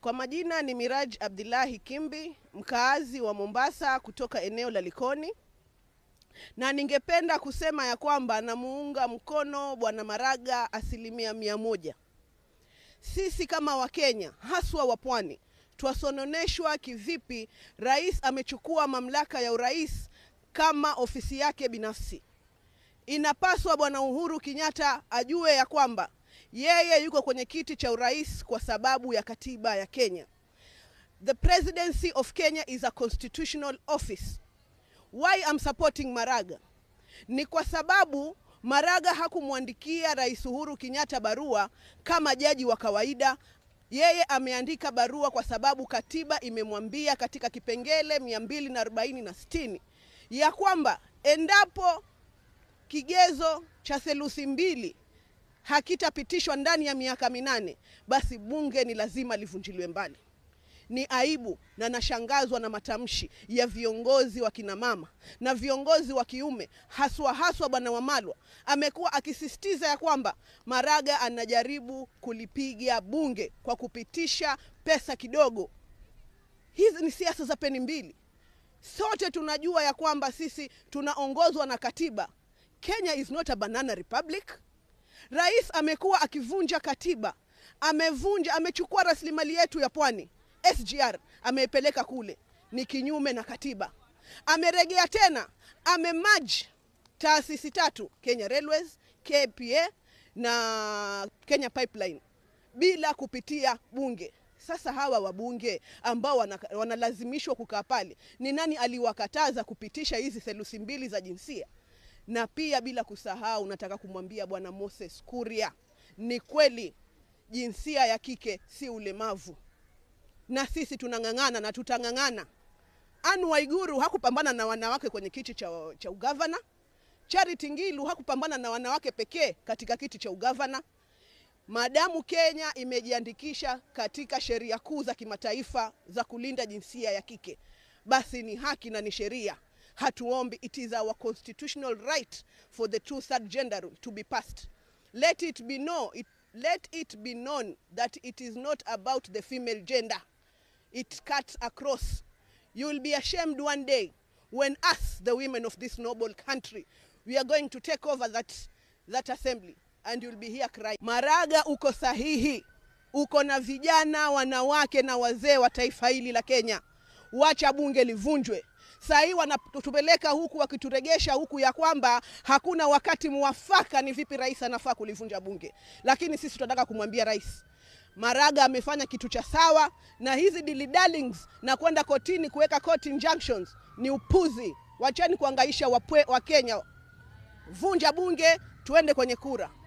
Kwa majina ni Miraj Abdullahi Kimbi, mkaazi wa Mombasa kutoka eneo la Likoni, na ningependa kusema ya kwamba namuunga mkono Bwana Maraga asilimia mia moja. Sisi kama Wakenya haswa wa pwani twasononeshwa kivipi rais amechukua mamlaka ya urais kama ofisi yake binafsi. Inapaswa Bwana Uhuru Kenyatta ajue ya kwamba yeye yuko kwenye kiti cha urais kwa sababu ya katiba ya Kenya. The presidency of Kenya is a constitutional office. Why I'm supporting Maraga ni kwa sababu Maraga hakumwandikia Rais Uhuru Kenyatta barua kama jaji wa kawaida. Yeye ameandika barua kwa sababu katiba imemwambia katika kipengele 240 na 60 ya kwamba endapo kigezo cha theluthi mbili hakitapitishwa ndani ya miaka minane, basi bunge ni lazima livunjiliwe mbali. Ni aibu na nashangazwa na matamshi ya viongozi wa kina mama na viongozi wa kiume, haswa haswa Bwana Wamalwa amekuwa akisisitiza ya kwamba Maraga anajaribu kulipiga bunge kwa kupitisha pesa kidogo. Hizi ni siasa za peni mbili. Sote tunajua ya kwamba sisi tunaongozwa na katiba. Kenya is not a banana republic. Rais amekuwa akivunja katiba, amevunja, amechukua rasilimali yetu ya pwani SGR ameipeleka kule, ni kinyume na katiba. Ameregea tena, amemaji taasisi tatu, Kenya Railways, KPA na Kenya Pipeline bila kupitia bunge. Sasa hawa wabunge ambao wana, wanalazimishwa kukaa pale, ni nani aliwakataza kupitisha hizi theluthi mbili za jinsia? Na pia bila kusahau, nataka kumwambia bwana Moses Kuria, ni kweli jinsia ya kike si ulemavu na sisi tunang'ang'ana na tutang'ang'ana. Anne Waiguru hakupambana na wanawake kwenye kiti cha, cha ugavana. Charity Ngilu hakupambana na wanawake pekee katika kiti cha ugavana. Madamu Kenya imejiandikisha katika sheria kuu za kimataifa za kulinda jinsia ya kike, basi ni haki na ni sheria. Hatuombi, it is our constitutional right for the two third gender rule to be passed. Let it be know, it, let it be known that it is not about the female gender it cuts across. You will be ashamed one day when us, the women of this noble country, we are going to take over that, that assembly and you'll be here crying. Maraga, uko sahihi, uko na vijana, wanawake na wazee wa taifa hili la Kenya. Wacha bunge livunjwe. Saa hii wanatupeleka huku wakituregesha huku ya kwamba hakuna wakati mwafaka ni vipi rais anafaa kulivunja bunge, lakini sisi tunataka kumwambia rais Maraga amefanya kitu cha sawa, na hizi dilly darlings na kwenda kotini kuweka court injunctions ni upuzi. Wacheni kuangaisha wa Kenya. Vunja bunge, tuende kwenye kura.